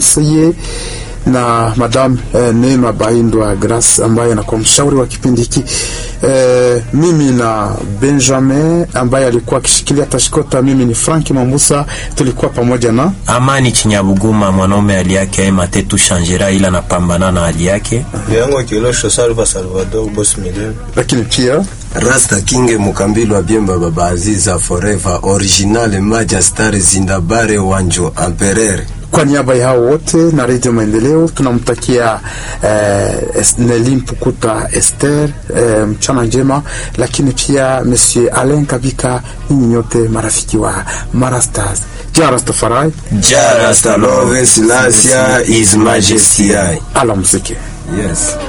conseiller na Madame eh, Neema Baindwa Grace ambaye anakuwa mshauri wa kipindi hiki eh, mimi na Benjamin ambaye alikuwa akishikilia tashikota. Mimi ni Frank Mambusa, tulikuwa pamoja na Amani Chinyabuguma, mwanaume hali yake aima tetu shanjera, ila napambana na hali yake. yango kilosho salva Salvador boss million lakini pia Rasta Kinge Mukambilo wa Biemba Baba Aziza Forever Original Maja Star Zindabare Wanjo Amperere kwa niaba ya hao wote na Radio Maendeleo tunamtakia eh, Es- Nelly Mpukuta Esther eh, mchana njema, lakini pia Monsieur Alain Kabika, ninyi nyote marafiki wa Mara Stars. Ja Rastafari, Jara Love Selassie His Majesty alamziki. Yes